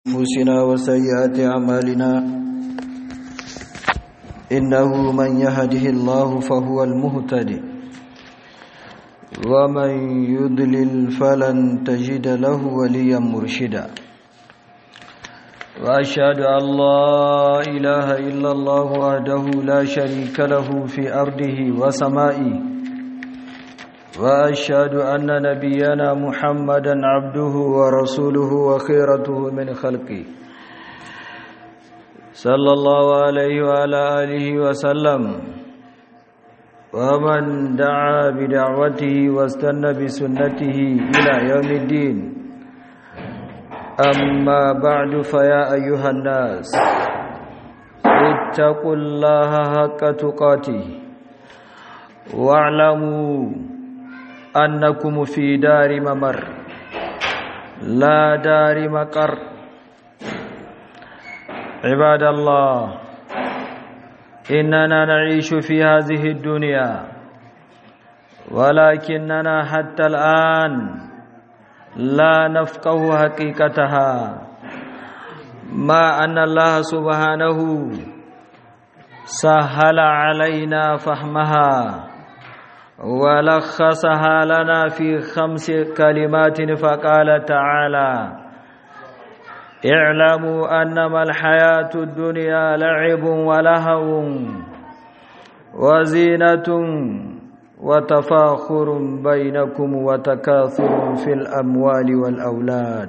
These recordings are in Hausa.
أنفسنا وسيئات أعمالنا إنه من يهده الله فهو المهتدي ومن يضلل فلن تجد له وليا مرشدا وأشهد أن لا إله إلا الله وحده لا شريك له في أرضه وسمائه وأشهد أن نبينا محمدا عبده ورسوله وخيرته من خلقه صلى الله عليه وعلى آله وسلم ومن دعا بدعوته واستنى بسنته إلى يوم الدين أما بعد فيا أيها الناس اتقوا الله حق تقاته واعلموا أنكم في دار ممر لا دار مقر عباد الله إننا نعيش في هذه الدنيا ولكننا حتى الآن لا نفقه حقيقتها ما أن الله سبحانه سهل علينا فهمها ولخصها لنا في خمس كلمات فقال تعالى اعلموا أنما الحياة الدنيا لعب ولهو وزينة وتفاخر بينكم وتكاثر في الأموال والأولاد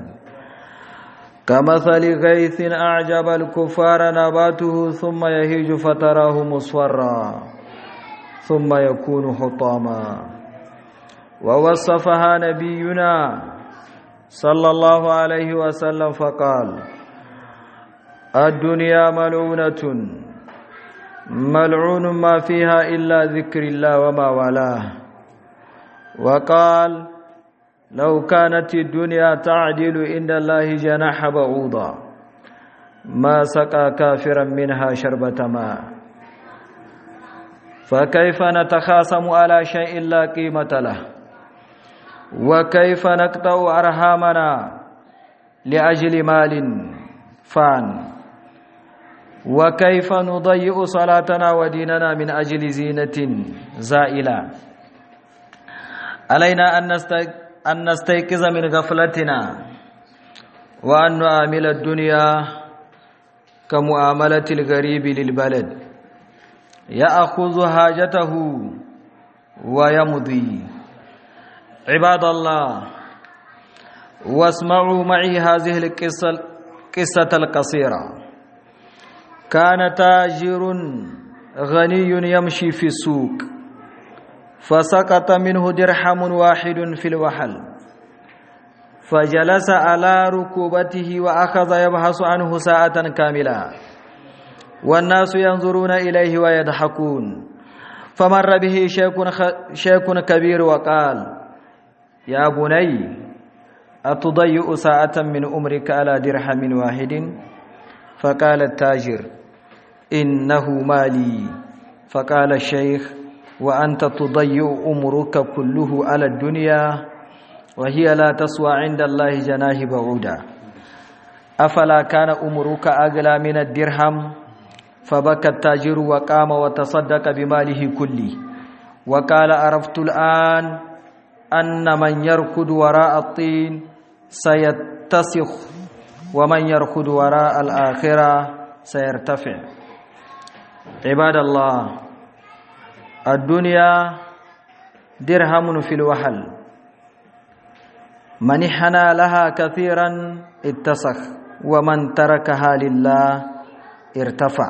كمثل غيث أعجب الكفار نباته ثم يهيج فتراه مصفرا ثم يكون حطاما ووصفها نبينا صلى الله عليه وسلم فقال الدنيا ملعونة ملعون ما فيها إلا ذكر الله وما والاه وقال لو كانت الدنيا تعدل عند الله جناح بعوضا ما سقى كافرا منها شربة ماء فكيف نتخاصم على شيء لا قيمة له وكيف نقطع أرحامنا لأجل مال فان وكيف نضيء صلاتنا وديننا من أجل زينة زائلة علينا أن نستيقظ من غفلتنا وأن نعامل الدنيا كمعاملة الغريب للبلد يأخذ حاجته ويمضي عباد الله واسمعوا معي هذه القصة القصة القصيرة كان تاجر غني يمشي في السوق فسقط منه درحم واحد في الوحل فجلس على ركوبته وأخذ يبحث عنه ساعة كاملة والناس ينظرون إليه ويضحكون فمر به شيخ كبير وقال يا بني أتضيء ساعة من أمرك على درهم واحد فقال التاجر إنه مالي فقال الشيخ وأنت تضيء أمرك كله على الدنيا وهي لا تسوى عند الله جناه بعودا أفلا كان أمرك أغلى من الدرهم فبكى التاجر وقام وتصدق بماله كله وقال عرفت الآن أن من يركض وراء الطين سيتسخ ومن يركض وراء الآخرة سيرتفع عباد الله الدنيا درهم في الوحل من حنى لها كثيرا اتسخ ومن تركها لله ارتفع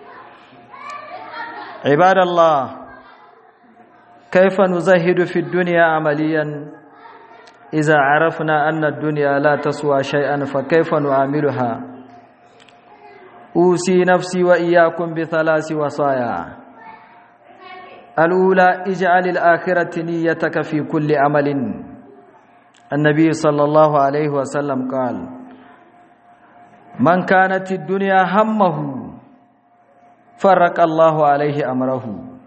عباد الله كيف نزهد في الدنيا عمليا إذا عرفنا أن الدنيا لا تسوى شيئا فكيف نعاملها أوصي نفسي وإياكم بثلاث وصايا الأولى اجعل الآخرة نيتك في كل عمل النبي صلى الله عليه وسلم قال من كانت الدنيا همه فرق الله عليه أمره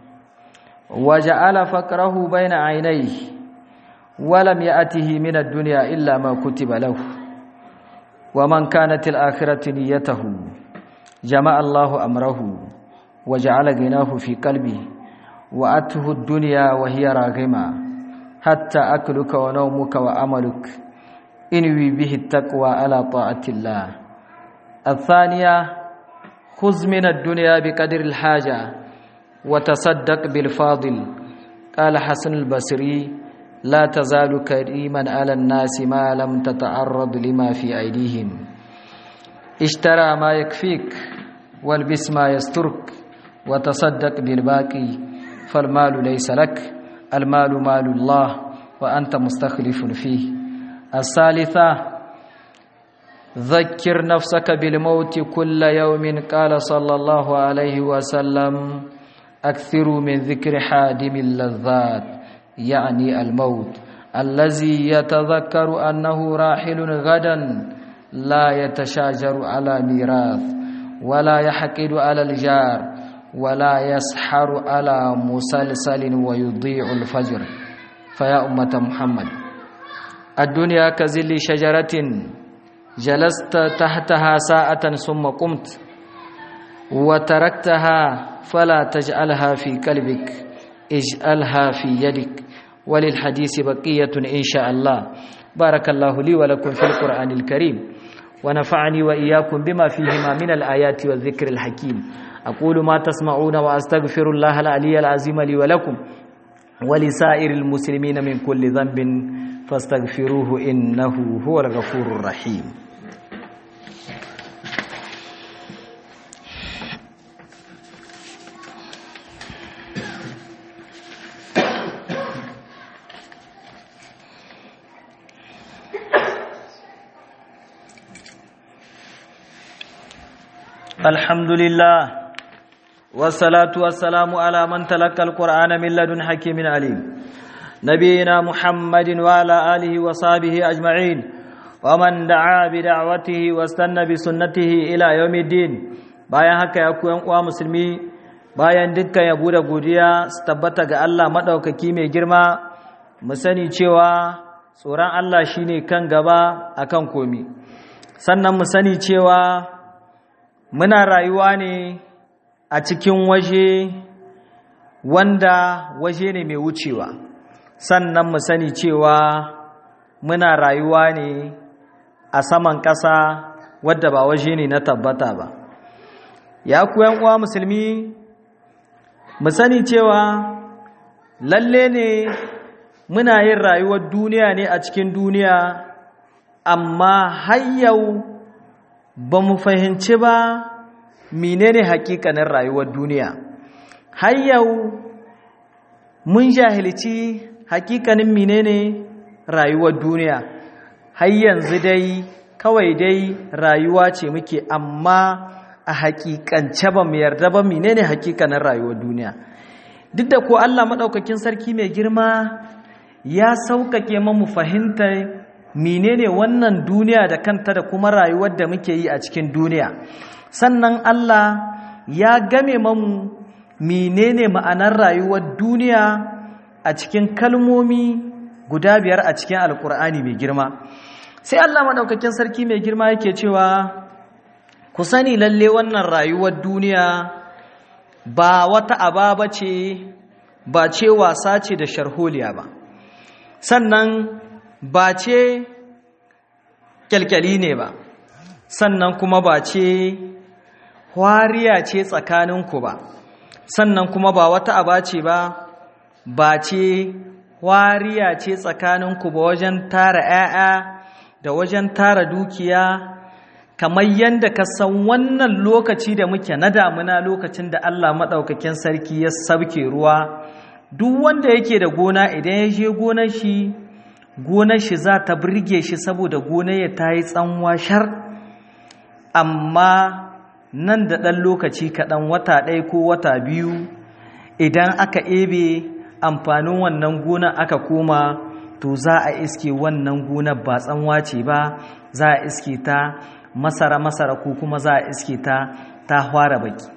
وجعل فقره بين عينيه ولم يأته من الدنيا إلا ما كتب له ومن كانت الآخرة نيته جمع الله أمره وجعل غناه في قلبه وأته الدنيا وهي راغمة حتى أكلك ونومك وأملك انوي به التقوى على طاعة الله الثانية خذ من الدنيا بقدر الحاجة وتصدق بالفاضل قال حسن البصري لا تزال كريما على الناس ما لم تتعرض لما في أيديهم اشترى ما يكفيك والبس ما يسترك وتصدق بالباقي فالمال ليس لك المال مال الله وأنت مستخلف فيه الثالثة ذكر نفسك بالموت كل يوم قال صلى الله عليه وسلم أكثروا من ذكر حادم اللذات يعني الموت الذي يتذكر أنه راحل غدا لا يتشاجر على ميراث ولا يحقد على الجار ولا يسحر على مسلسل ويضيع الفجر فيا أمة محمد الدنيا كزل شجرة جلست تحتها ساعة ثم قمت وتركتها فلا تجعلها في قلبك اجعلها في يدك وللحديث بقية إن شاء الله بارك الله لي ولكم في القرآن الكريم ونفعني وإياكم بما فيهما من الآيات والذكر الحكيم أقول ما تسمعون وأستغفر الله العلي العظيم لي ولكم ولسائر المسلمين من كل ذنب فاستغفروه إنه هو الغفور الرحيم الحمد لله والصلاة والسلام على من تلقى القرآن من لدن حكيم عليم نبينا محمد وعلى آله وصحبه أجمعين ومن دعا بدعوته واستنى بسنته إلى يوم الدين bayan haka ya ku uwa musulmi bayan dukkan yabo da godiya su tabbata ga Allah madaukaki mai girma mu sani cewa tsoron Allah shine kan gaba akan komi sannan mu sani cewa muna rayuwa ne a cikin waje wanda waje ne mai wucewa sannan mu sani cewa muna rayuwa ne a saman ƙasa wadda ba waje ne na tabbata ba ya ku uwa musulmi mu sani cewa lalle ne muna yin rayuwar duniya ne a cikin duniya amma har yau ba mu fahimci ba menene hakikanin rayuwar duniya har yau mun jahilci hakikanin menene rayuwar duniya har yanzu dai kawai dai rayuwa ce muke amma a hakikance ba mu yarda ba menene hakikanin rayuwar duniya duk da ko Allah maɗaukakin sarki mai girma ya sauƙaƙe mu fahimtar menene wannan duniya da kanta da kuma rayuwar da muke yi a cikin duniya sannan Allah ya game mamu menene ma'anar rayuwar duniya a cikin kalmomi guda biyar a cikin alkur'ani mai girma sai Allah maɗaukakin sarki mai girma yake cewa ku sani lalle wannan rayuwar duniya ba wata ababa ce ba ce wasa ce da sharholiya ba sannan ba ce kyalkyali ne ba sannan kuma ba ce wariya ce tsakaninku ba sannan kuma ba wata aba ce ba ba ce wariya ce tsakaninku ba wajen tara 'ya'ya da wajen tara dukiya kamar yadda ka san wannan lokaci da muke na damuna lokacin da Allah maɗaukakin sarki ya sabke ruwa duk wanda yake da gona idan ya je gonar shi gonar shi za ta birge shi saboda gonar ya ta yi tsanwa shar amma nan da ɗan lokaci kaɗan wata ɗaya ko wata biyu idan aka ebe amfanin wannan gona aka koma to za a iske wannan gonar ba tsanwa ce ba za a iske ta masara-masara ko kuma za a iske ta ta hwara baki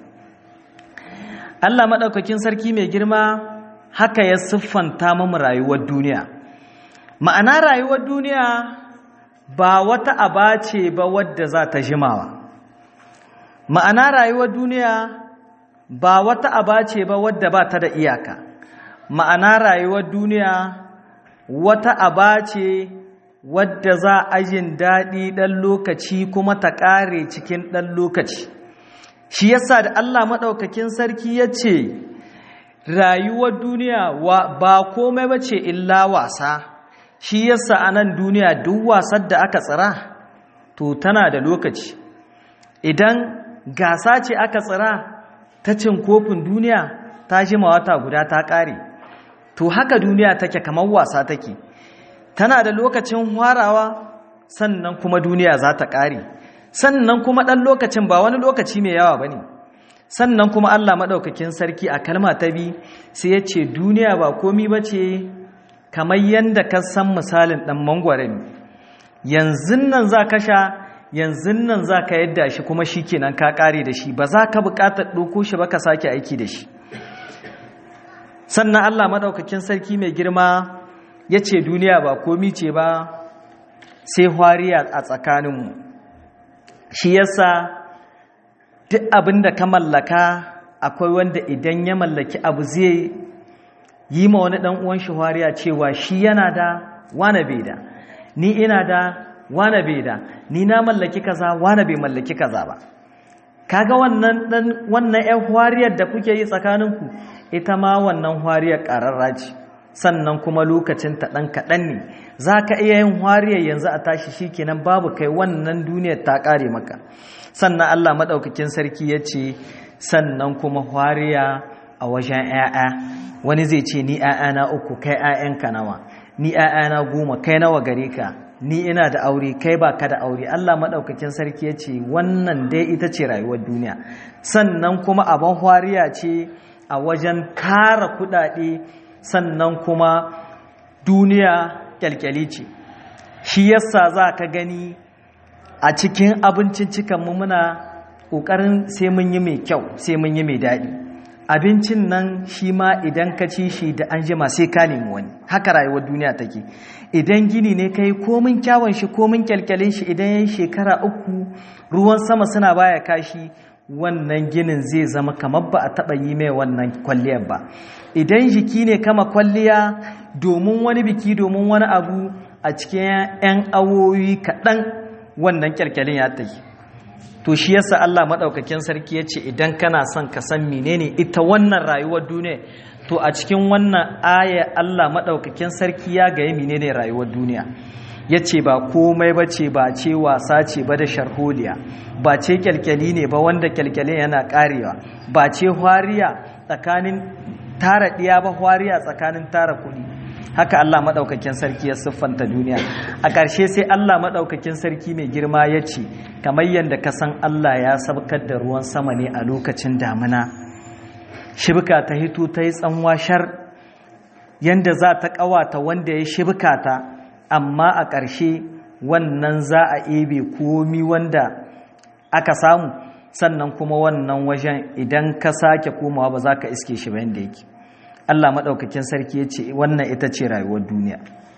Allah maɗaukakin sarki mai girma haka ya siffanta mamu rayuwar duniya ma'ana rayuwar duniya ba wata aba ce ba wadda za ta jimawa ma'ana rayuwar duniya ba wata aba ce ba wadda ba ta da iyaka ma'ana rayuwar duniya wata aba ce wadda za a yin daɗi ɗan lokaci kuma ta ƙare cikin ɗan lokaci shi yasa da Allah maɗaukakin sarki ya ce rayuwar duniya ba komai ba ce illa wasa shi yasa a nan duniya duk wasar da aka tsira to tana da lokaci idan gasa ce aka tsira ta cin kofin duniya ta jima wata guda ta ƙare to haka duniya take kamar wasa take tana da lokacin hwarawa sannan kuma duniya za ta ƙare sannan kuma ɗan lokacin ba wani lokaci mai yawa ba ne sannan kuma Allah maɗaukakin sarki a kalma ta bi sai ya ce duniya ba komi ba ce kamar yadda ka san misalin ɗan mangwara ne yanzu nan za ka sha yanzu nan za ka yadda shi kuma shi kenan ka ƙare da shi ba za ka buƙatar ɗauko shi ba ka sake aiki da shi sannan Allah maɗaukakin sarki mai girma ya ce duniya ba komi ce ba sai hwariya a tsakaninmu shi yasa duk abin da ka mallaka akwai wanda idan ya mallaki abu zai yi ma wani ɗan uwan shi hwariya cewa shi yana da wane bai da ni ina da wane bai da ni na mallaki kaza wane bai mallaki kaza ba kaga wannan dan wannan ƴan hwariyar da kuke yi tsakaninku ita ma wannan hwariyar ƙararra ce sannan kuma lokacin ta ɗan kaɗan ne za ka iya yin hwariyar yanzu a tashi shi kenan babu kai wannan duniyar ta ƙare maka sannan Allah maɗaukakin sarki ya ce sannan kuma hwariya a wajen ‘ya'ya wani zai ce ni ‘ya'yana uku kai ‘ya'yanka nawa ni ‘ya'yana goma kai nawa gare ka ni ina da aure kai ba ka da aure Allah maɗaukakin sarki ya ce wannan dai ita ce rayuwar duniya sannan kuma abin hwariya ce a wajen tara kuɗaɗe sannan kuma duniya kyalkyali ce shi yasa za ka gani a cikin abincin cikanmu muna ƙoƙarin sai mun yi mai kyau sai mun yi mai daɗi abincin nan shi ma idan ka ci shi da an jima sai ka nemi wani haka rayuwar duniya take idan gini ne ka yi komin kyawun shi komin kyalkyalin shi idan ya yi shekara uku ruwan sama suna baya kashi wannan ginin zai zama kamar ba a taɓa yi mai wannan kwalliyar ba idan jiki ne kama kwalliya domin wani biki domin wani abu a cikin 'yan awoyi kaɗan wannan kyalkyalin ya tafi to shi yasa Allah maɗaukakin sarki ya ce idan kana son ka san menene ita wannan rayuwar duniya to a cikin wannan aya Allah maɗaukakin sarki ya gaya menene rayuwar duniya ya ce ba komai ba ce ba ce wasa ce ba da sharholiya ba ce kyalkyali ne ba wanda kyalkyalin yana karewa ba ce hwariya tsakanin tara ɗiya ba hwariya tsakanin tara kuɗi haka Allah maɗaukakin sarki ya siffanta duniya a ƙarshe sai Allah maɗaukakin sarki mai girma ya ce kamar yadda ka san Allah ya sabkar da ruwan sama ne a lokacin damina shibka ta hito ta yi tsanwashar yadda za ta ƙawata wanda ya shibka ta amma a ƙarshe wannan za a ebe komi wanda aka samu sannan kuma wannan wajen idan ka sake komawa ba za ka iske shi ba yadda yake Allah maɗaukakin sarki ya ce wannan ita ce rayuwar duniya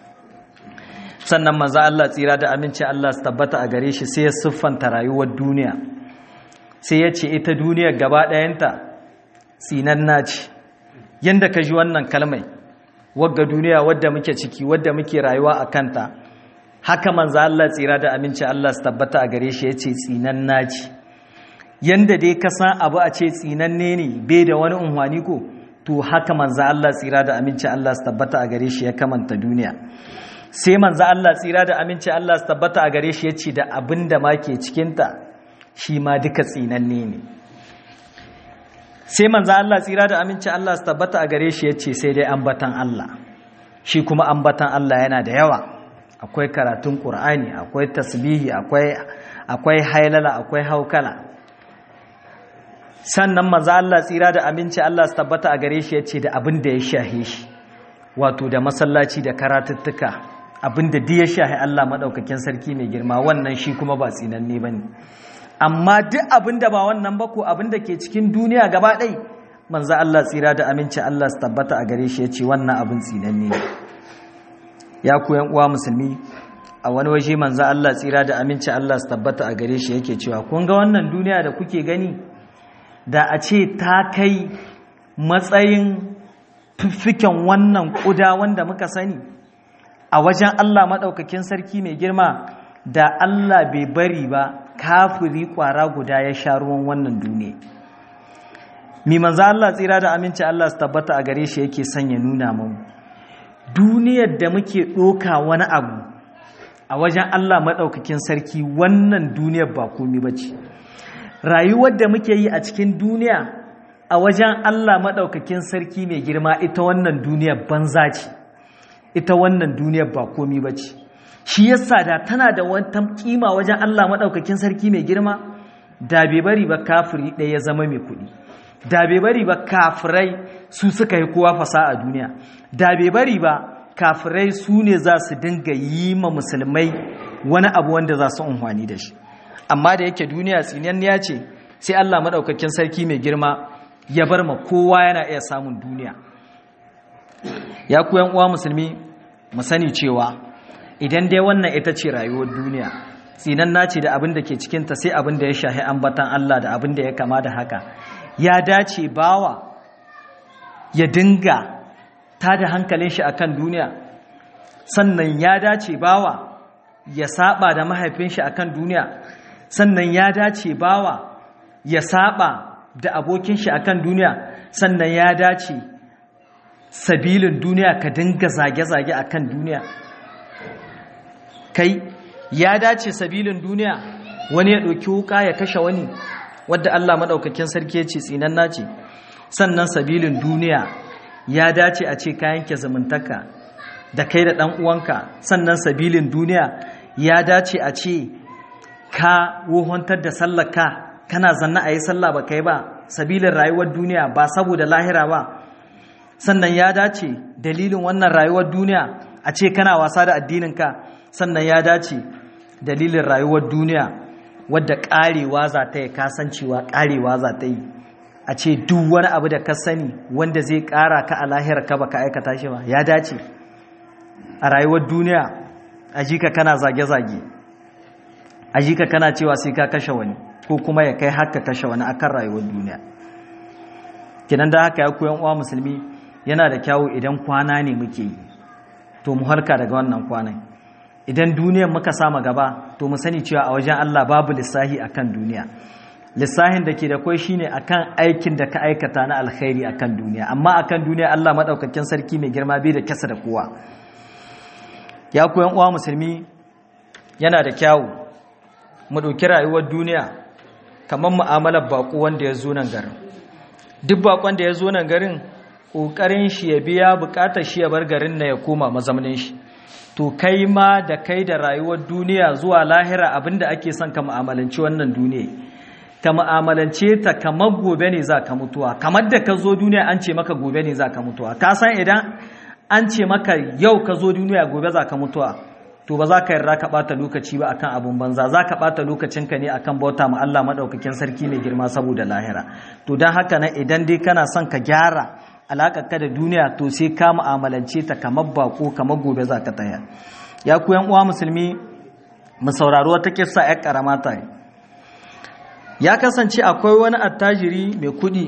sannan maza Allah tsira da aminci Allah su tabbata a gare shi sai ya siffanta rayuwar duniya sai ya ce ita duniyar gaba ɗayanta tsinanna ce yadda ka ji wannan kalmai wagga duniya wadda muke ciki wadda muke rayuwa a kanta haka manzo Allah tsira da aminci Allah su tabbata a gare shi yace tsinanna ce yanda dai ka san abu a ce tsinanne ne bai da wani unhwani ko to haka manzo Allah tsira da aminci Allah su tabbata a gare shi ya kamanta duniya sai manzo Allah tsira da aminci Allah su tabbata a gare shi yace da abin da ma ke cikin ta shi ma duka tsinanne ne sai manzo Allah tsira da aminci Allah su tabbata a gare shi yace sai dai ambatan Allah shi kuma ambatan Allah yana da yawa akwai karatun Qur'ani akwai tasbihi akwai akwai hailala akwai haukala sannan manzo Allah tsira da aminci Allah su tabbata a gare shi yace da abin da ya shahe shi wato da masallaci da karatuttuka abin da duk ya shahe Allah madaukakin sarki mai girma wannan shi kuma ba tsinanne bane amma duk abin da ba wannan ba ko abin da ke cikin duniya gaba ɗai manzo Allah tsira da aminci Allah su tabbata a gare shi ya ce wannan abin tsinanne ya ku yan uwa musulmi a wani waje manzo Allah tsira da aminci Allah su tabbata a gare shi yake cewa kun ga wannan duniya da kuke gani da a ce ta kai matsayin fiffiken wannan ƙuda wanda muka sani a wajen Allah maɗaukakin sarki mai girma da Allah bai bari ba kafiri ƙwara guda ya sha ruwan wannan duniya mi manzo Allah tsira da aminci Allah su tabbata a gare shi yake sanya nuna mu duniyar da muke ɗoka wani abu a wajen Allah maɗaukakin sarki wannan duniyar ba komi ba ce rayuwar da muke yi a cikin duniya a wajen Allah maɗaukakin sarki mai girma ita wannan duniyar banza ce ita wannan duniyar ba komi ba ce shi yasa da tana da wata kima wajen Allah maɗaukakin sarki mai girma da bai bari ba kafiri ɗaya ya zama mai kuɗi da bai bari ba kafirai su suka yi kowa fasa a duniya da bai bari ba kafirai su ne za su dinga yi ma musulmai wani abu wanda za su unhwani da shi amma da yake duniya tsinanniya ce sai Allah maɗaukakin sarki mai girma ya bar ma kowa yana iya samun duniya ya ku uwa musulmi mu sani cewa idan dai wannan ita ce rayuwar duniya tsinanna ce da abin da ke cikinta sai abin da ya shahi ambatan Allah da abin da ya kama da haka ya dace bawa ya dinga ta da hankalin shi akan duniya sannan ya dace bawa ya saba da mahaifin shi akan duniya sannan ya dace bawa ya saba da abokin shi akan duniya sannan ya dace sabilin duniya ka dinga zage-zage akan duniya kai ya dace sabilin duniya wani ya ɗauki wuka ya kashe wani wadda Allah maɗaukakin sarki ya ce tsinan nace sannan sabilin duniya ya dace a ce ka yanke zamantaka da kai da ɗan uwanka sannan sabilin duniya ya dace a ce ka wohontar da sallaka kana zanna a yi sallah ba kai ba sabilin rayuwar duniya ba saboda lahira ba sannan ya dace dalilin wannan rayuwar duniya a ce kana wasa da addininka sannan ya dace dalilin rayuwar duniya wadda ƙarewa za ta yi kasancewa ƙarewa za ta yi a ce duk wani abu da ka sani wanda zai ƙara ka a lahira ka baka aikata shi ba ya dace a rayuwar duniya a ji ka kana zage-zage a ji ka kana cewa sai ka kashe wani ko kuma ya kai haka kashe wani akan rayuwar duniya kinan da haka ya koyan uwa musulmi yana da kyawu idan kwana ne muke yi to mu harka daga wannan kwanan idan duniyar muka sama gaba to mu sani cewa a wajen Allah babu lissahi akan duniya lissahin da ke da kwai shine akan aikin da ka aikata na alkhairi akan duniya amma akan duniya Allah madaukakin sarki mai girma bai da kasa da kowa ya koyan uwa musulmi yana da kyawu mu ɗauki rayuwar duniya kamar mu'amalar baƙo wanda ya zo nan garin duk baƙon da ya zo nan garin ƙoƙarin shi ya biya buƙatar shi ya bar garin na ya koma mazaunin shi to kai ma da kai da rayuwar duniya zuwa lahira abinda ake son ka mu'amalanci wannan duniya ka mu'amalance ta kamar gobe ne za ka mutuwa kamar da ka zo duniya an ce maka gobe ne za ka mutuwa ka san idan an ce maka yau ka zo duniya gobe za ka mutuwa to ba za ka yarda ka ɓata lokaci ba akan abun banza za ka ɓata lokacinka ne akan bauta ma Allah maɗaukakin sarki mai girma saboda lahira to don haka na idan dai kana son ka gyara alaƙar ka da duniya to sai ka mu'amalance ta kamar bako kamar gobe za ka taya ya ku yan uwa musulmi mu saurari wata kissa ya karama ta ya kasance akwai wani attajiri mai kuɗi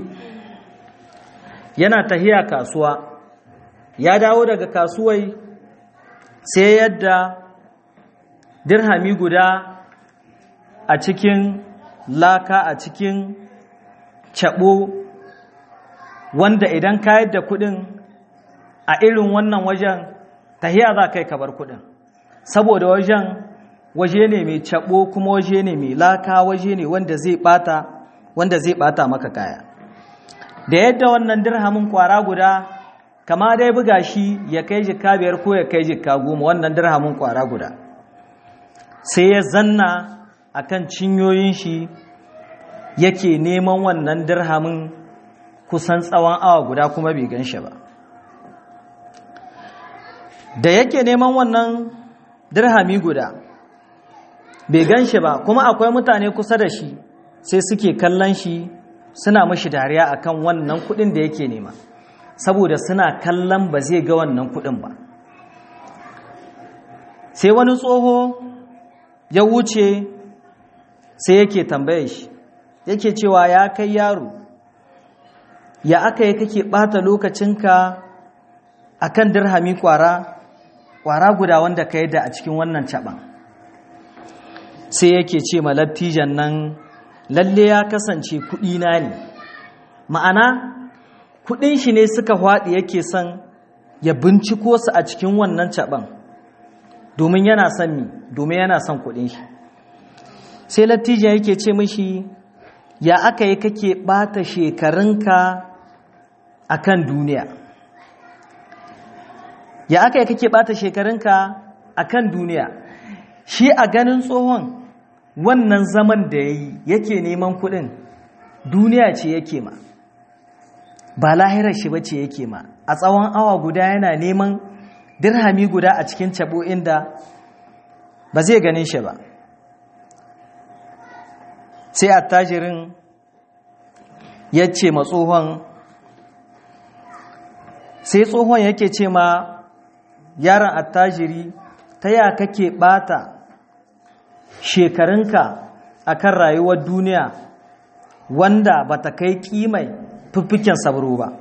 yana tahiya kasuwa ya dawo daga kasuwai sai yadda dirhami guda a cikin laka a cikin cabo wanda idan ka yadda kudin a irin wannan wajen tahiya za kai kabar kudin saboda wajen waje ne mai cabo kuma waje ne mai laka waje ne wanda zai bata wanda zai bata maka kaya da yadda wannan dirhamin kwara guda kama dai buga shi ya kai jikka biyar ko ya kai jikka goma wannan dirhamin kwara guda sai ya zanna akan cinyoyin shi yake neman wannan dirhamin kusan tsawon awa guda kuma bai gan shi ba da yake neman wannan dirhami guda bai gan shi ba kuma akwai mutane kusa da shi sai suke kallon shi suna mashi dariya akan wannan kudin da yake nema saboda suna kallon ba zai ga wannan kudin ba sai wani tsoho ya wuce sai yake tambaye shi yake cewa ya kai yaro ya aka yi kake ɓata lokacinka a kan dirhami ƙwara ƙwara guda wanda ka da a cikin wannan caɓan sai yake ce malattijan nan lalle ya kasance kuɗina ne ma'ana kuɗin shi ne suka haɗi yake son ya binciko su a cikin wannan caɓan domin yana son mi domin yana son kuɗin shi sai lattijan yake ce mishi ya aka yi kake ɓata shekarunka a kan duniya ya aka yi kake ɓata shekarunka a kan duniya shi a ganin tsohon wannan zaman da ya yi yake neman kuɗin duniya ce yake ma ba lahirar shi bace yake ma a tsawon awa guda yana neman dirhami guda a cikin cabo inda ba zai ganin shi ba sai attajirin ya ce ma tsohon sai tsohon yake ce ma yaron attajiri ta ya kake bata shekarunka akan rayuwar duniya wanda ba ta kai kimai fiffiken sabro ba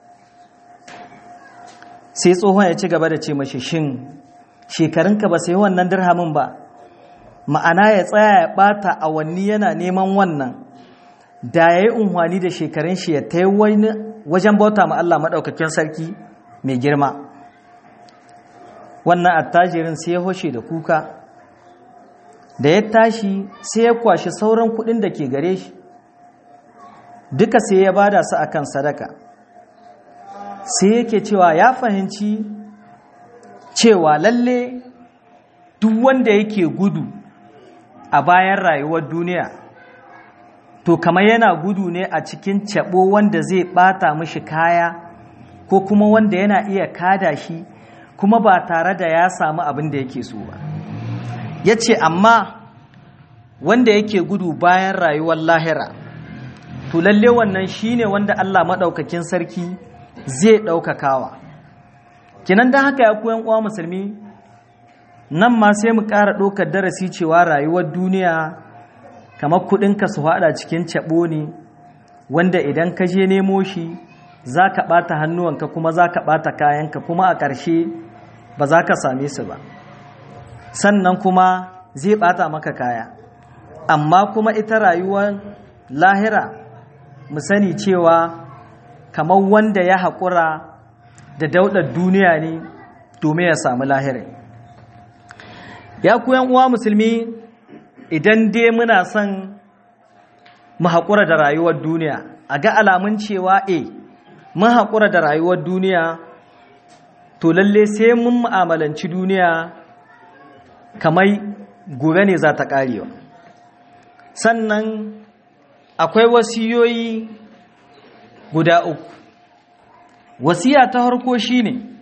sai tsohon ya ci gaba da ce mashi shin shekarunka ba sai wannan dirhamin ba ma'ana ya tsaya ya bata awanni yana neman wannan da ya yi unhwani da shekarun shi ya ta wajen bauta ma Allah maɗaukakin sarki mai girma wannan attajirin sai ya hoshe da kuka da ya tashi sai ya kwashi sauran kuɗin da ke gare shi duka sai ya bada su akan sadaka sai yake cewa ya fahimci cewa lalle duk wanda yake gudu a bayan rayuwar duniya to kamar yana gudu ne a cikin cabo wanda zai bata mishi kaya ko kuma wanda yana iya kada shi kuma ba tare da ya samu abin da yake so ba ya ce amma wanda yake gudu bayan rayuwar lahira to lalle wannan shine wanda Allah maɗaukakin sarki zai ɗaukakawa kinan da haka ya koyan uwa musulmi nan ma sai mu ƙara ɗaukar darasi cewa rayuwar duniya kamar kuɗinka su haɗa cikin caɓo ne wanda idan ka je nemo shi za ka ɓata hannuwanka kuma za ka ɓata kayanka kuma a ƙarshe ba za ka same su ba sannan kuma zai ɓata maka kaya amma kuma ita rayuwar lahira mu sani cewa kamar wanda ya haƙura da daudar duniya ne domin ya samu lahira ya kuyan uwa musulmi idan dai muna son mu haƙura da rayuwar duniya a ga alamun cewa e mun haƙura da rayuwar duniya to lalle sai mun mu'amalanci duniya kamar gobe ne za ta ƙarewa sannan akwai wasiyoyi guda uku wasiya ta harko shine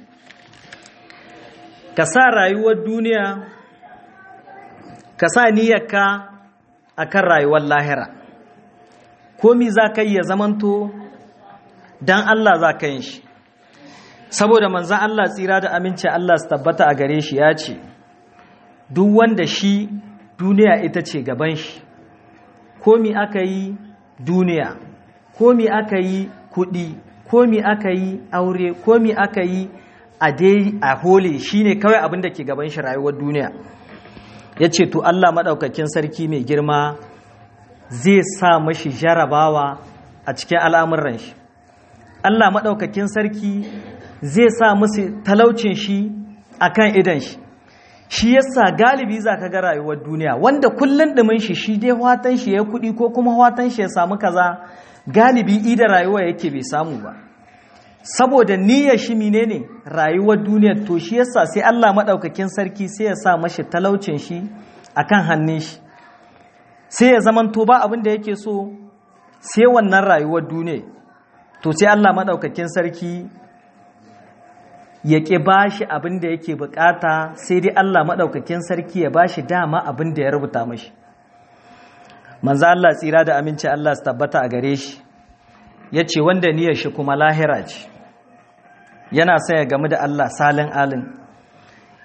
ka sa rayuwar duniya ka sa niyyarka akan rayuwar lahira komi za ka yi ya zamanto don Allah za ka yin shi saboda manzan Allah tsira da aminci Allah su tabbata a gare shi ya ce duk wanda shi duniya ita ce gaban shi komi aka yi duniya komi aka yi kudi komi aka yi aure komi aka yi a dai a hole shine kawai abin da ke gaban shi rayuwar duniya ya ce to Allah maɗaukakin sarki mai girma zai sa mashi jarabawa a cikin al'amuran shi Allah maɗaukakin sarki zai sa musu talaucin shi a kan idan shi shi yasa galibi za ka ga rayuwar duniya wanda kullum ɗumin shi shi dai watan shi ya kuɗi ko kuma watan shi ya samu kaza galibi ida rayuwa yake bai samu ba saboda niyyar shi menene rayuwar duniya to shi yasa sai Allah maɗaukakin sarki sai ya sa mashi talaucin shi akan hannun shi sai ya zamanto ba abin da yake so sai wannan rayuwar duniya to sai Allah maɗaukakin sarki ya ƙi ba shi abin da yake bukata sai dai Allah maɗaukakin sarki ya ba shi dama abin da ya rubuta mashi manzo Allah tsira da aminci Allah su tabbata a gare shi ya ce wanda niyyar shi kuma lahira ce yana son ya gamu da Allah salin alin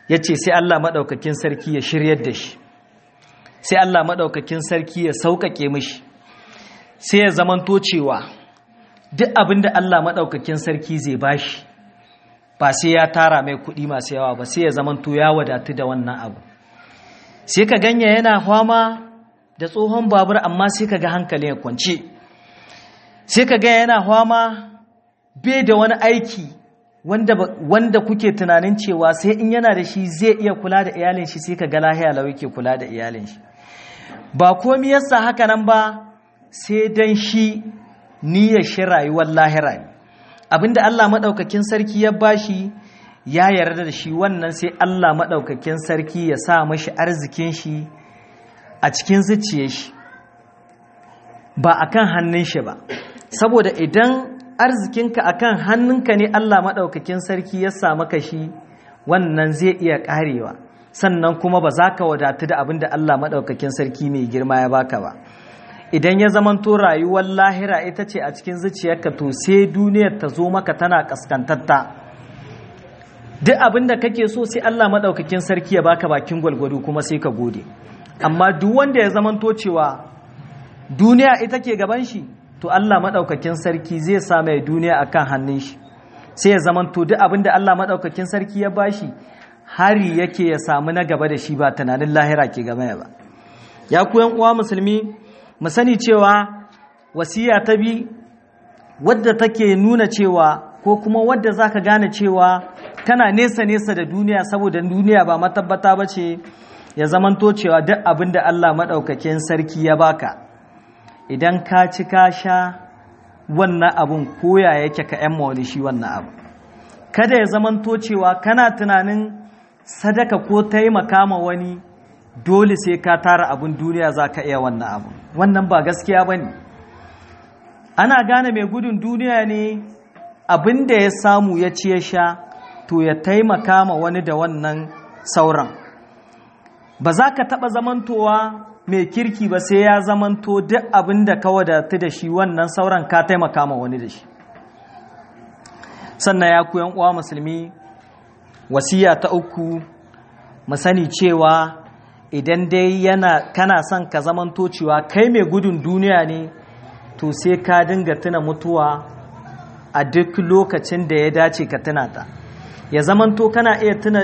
ya ce sai Allah maɗaukakin sarki ya shiryar da shi sai Allah maɗaukakin sarki ya sauƙaƙe mishi sai ya zamanto cewa duk abin da Allah maɗaukakin sarki zai bashi ba sai ya tara mai kuɗi masu yawa ba sai ya zamanto ya wadatu da wannan abu sai ka ganya yana fama da tsohon babur amma sai ka ga hankali ya kwance sai ka ga yana fama bai da wani aiki wanda, wanda kuke tunanin cewa sai in yana da shi zai iya kula da iyalin shi sai ka ga lahiya lau yake kula da iyalin shi ba komi yasa haka nan ba sai dan shi niyyar shi rayuwar lahira ne abinda Allah maɗaukakin sarki ya bashi ya yarda da shi wannan sai Allah maɗaukakin sarki ya sa mashi arzikin shi a cikin zuciyar shi ba akan hannun shi ba saboda idan arzikinka akan hannunka ne Allah maɗaukakin sarki ya sa maka shi wannan zai iya ƙarewa sannan kuma ba za ka wadatu da abin da Allah maɗaukakin sarki mai girma ya baka ba idan ya zamanto rayuwar lahira ita ce a cikin zuciyarka to sai duniyar ta zo maka tana kaskantatta duk abin da kake so sai Allah maɗaukakin sarki ya baka bakin gwalgwado kuma sai ka gode amma duk wanda ya zamanto cewa duniya ita ke gaban shi to Allah maɗaukakin sarki zai sa mai duniya akan hannun shi sai ya zamanto duk abin da Allah maɗaukakin sarki ya bashi hari yake ya samu na gaba da shi ba tunanin lahira ke gaba ba ya ku yan uwa musulmi mu sani cewa wasiya ta bi wadda take nuna cewa ko kuma wadda zaka gane cewa kana nesa nesa da duniya saboda duniya ba matabbata ba ce ya zamanto cewa duk abin da Allah maɗaukakin sarki ya baka idan ka ci ka sha wannan abun koya yake ka ‘yan mawali shi wannan abu kada ya zamanto cewa kana tunanin sadaka ko taimaka ma wani dole sai ka tara abin duniya za ka iya wannan abu wannan ba gaskiya ba ne ana gane mai gudun duniya ne abin da ya samu ya ci ya sha to ya taimaka ma wani da wannan sauran ba za ka taɓa zamantowa mai kirki ba sai ya zamanto duk abin da ka wadatu da shi wannan sauran ka taimaka ma wani da shi sannan ya ku uwa musulmi wasiya ta uku mu sani cewa idan dai yana kana son ka zamanto cewa kai mai gudun duniya ne to sai ka dinga tuna mutuwa a duk lokacin da ya dace ka tuna ta ya zamanto kana iya tuna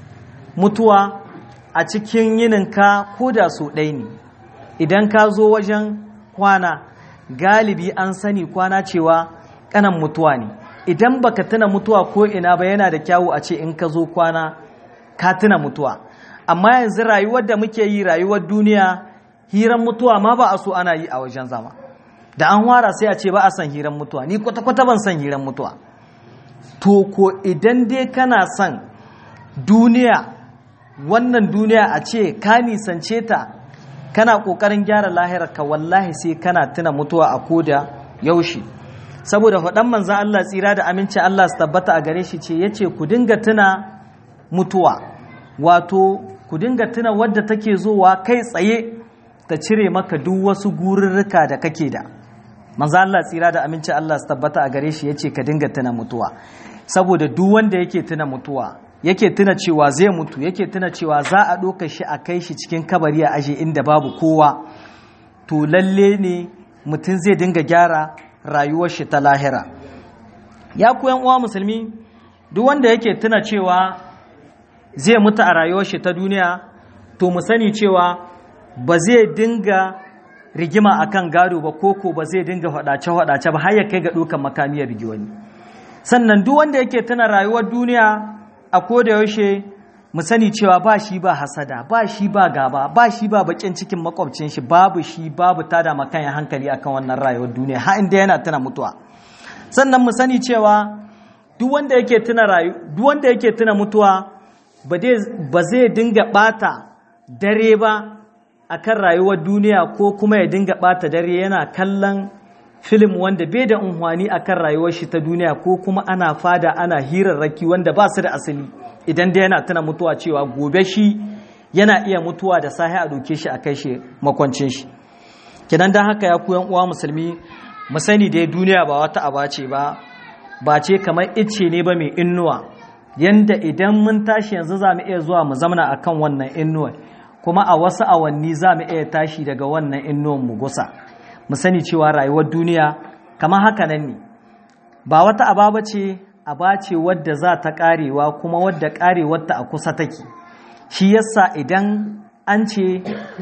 mutuwa a cikin yininka ko da so ɗaya ne idan ka zo wajen kwana galibi an sani kwana cewa kanan mutuwa ne idan baka tuna mutuwa ko ina ba yana da kyawu a ce in ka zo kwana ka tuna mutuwa amma yanzu rayuwar da muke yi rayuwar duniya hiran mutuwa ma ba a so ana yi a wajen zama da an wara sai a ce ba a son hiran mutuwa ni kwata-kwata ban son hiran mutuwa to ko idan dai kana son duniya wannan duniya a ce ka nisance ta kana ƙoƙarin gyara lahirar ka wallahi sai kana tuna mutuwa a koda yaushe saboda faɗan manzan Allah tsira da aminci Allah su tabbata a gare shi ce ya ce ku dinga tuna mutuwa wato ku dinga tuna wadda take zowa kai tsaye ta cire maka duk wasu gururruka da kake da manzan Allah tsira da aminci Allah su tabbata a gare shi ya ce ka dinga tuna mutuwa saboda duk wanda yake tuna mutuwa yake tuna cewa zai mutu yake tuna cewa za a ɗauka shi a kai shi cikin kabari a aje inda babu kowa to lalle ne mutum zai dinga gyara rayuwar shi ta lahira ya ku uwa musulmi duk wanda yake tuna cewa zai mutu a rayuwar shi ta duniya to mu sani cewa ba zai dinga rigima akan gado ba koko ba zai dinga faɗace-faɗace ba har ya kai ga ɗaukan makamiyar rigi wani sannan duk wanda yake tuna rayuwar duniya a koda yaushe mu sani cewa ba shi ba hasada ba shi ba gaba ba shi ba bakin cikin makwabcin shi babu shi babu tada makan hankali akan wannan rayuwar duniya har inda yana tuna mutuwa sannan mu sani cewa duk wanda yake tuna rayu duk wanda yake tuna mutuwa ba zai dinga bata dare ba akan rayuwar duniya ko kuma ya dinga bata dare yana kallon filim wanda bai da unhwani akan rayuwar shi ta duniya ko kuma ana fada ana hirarraki wanda ba su da asali idan dai yana tuna mutuwa cewa gobe shi yana iya mutuwa da sahi a doke shi a kai shi makwancin shi kidan dan haka ya kuyan uwa musulmi mu sani dai duniya ba wata aba ce ba ba ce kamar icce ne ba mai innuwa yanda idan mun tashi yanzu za mu iya zuwa mu zamana a kan wannan inuwa kuma a wasu awanni za mu iya tashi daga wannan inuwan mu gusa mu sani cewa rayuwar duniya kamar haka nan ne ba wata ababa ce aba ce wadda za ta karewa kuma wadda karewarta a kusa take shi yasa idan an ce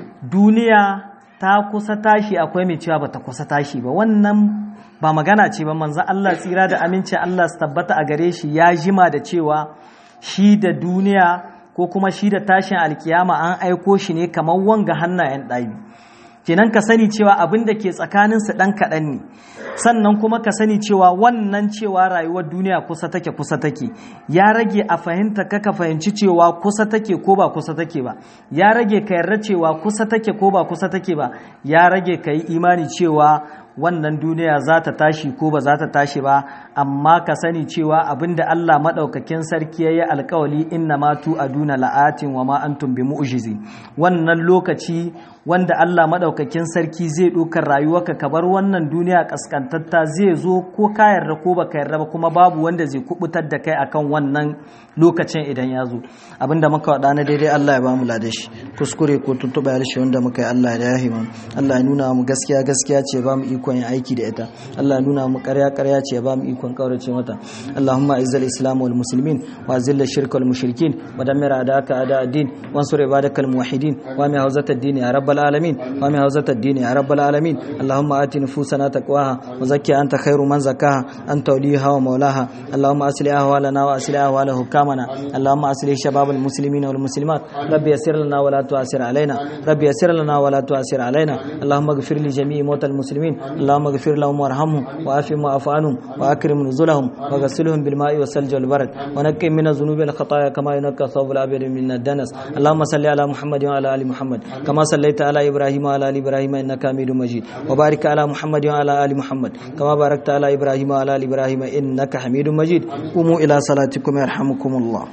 duniya ta kusa tashi akwai mai cewa bata kusa tashi ba wannan ba magana ce ba manzo Allah tsira da aminci Allah su tabbata a gare shi ya jima da cewa shi da duniya ko kuma shi da tashin alkiyama an aiko shi ne kamar wanga hannayen ɗabi kenan ka sani cewa abin da ke tsakaninsu ɗan kaɗan ne sannan kuma ka sani cewa wannan cewa rayuwar duniya kusa take kusa take ya rage a fahimta ka ka fahimci cewa kusa take ko ba kusa take ba ya rage ka yarda cewa kusa take ko ba kusa take ba ya rage ka yi imani cewa wannan duniya za ta tashi ko ba za ta tashi ba amma ka sani cewa abinda Allah maɗaukakin sarki ya yi alkawali inna ma tu aduna la'atin wa ma antum bi mu'jizi wannan lokaci wanda Allah maɗaukakin sarki zai ɗaukar rayuwarka ka bar wannan duniya kaskantatta zai zo ko ka yarda ko baka yarda ba kuma babu wanda zai kubutar da kai akan wannan lokacin idan ya zo abinda muka waɗa na daidai Allah ya ba mu ladashi kuskure ko tuntuɓa harshe wanda muka yi Allah ya yahi mu Allah ya nuna mu gaskiya gaskiya ce ba mu ikon yin aiki da ita Allah ya nuna mu ƙarya ƙarya ce ba mu ikon kaurace mata Allahumma izzal islam wal muslimin wa zil shirka wal mushrikin wa dammir adaka ada ad-din wansur ibadakal muwahhidin wa mi hawzat ad-din ya rabbal alamin wa mi hawzat ad-din ya rabbal alamin Allahumma ati nufusana taqwaha wa zakkiha anta khairu man zakkaha anta waliha wa mawlaha Allahumma aslih ahwalana wa aslih ahwal hukamana Allahumma aslih shabab al-muslimin wal muslimat rabbi yassir lana wa la tu'sir alaina rabbi yassir lana wa la tu'sir alaina Allahumma ighfir li jami'i mawtal muslimin اللهم اغفر لهم وارحمهم وعافهم واعف عنهم واكرم نزلهم وغسلهم بالماء والثلج والبرد ونقهم من الذنوب والخطايا كما ينقى الثوب الابيض من الدنس اللهم صل على محمد وعلى ال محمد كما صليت على ابراهيم وعلى ال ابراهيم انك حميد مجيد وبارك على محمد وعلى ال محمد كما باركت على ابراهيم وعلى ال ابراهيم انك حميد مجيد قوموا الى صلاتكم يرحمكم الله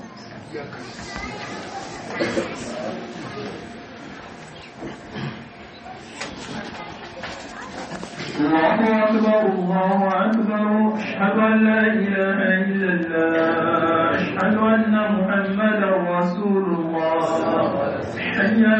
الله أكبر الله أكبر أشهد أن لا إله إلا الله أشهد أن محمدا رسول الله حي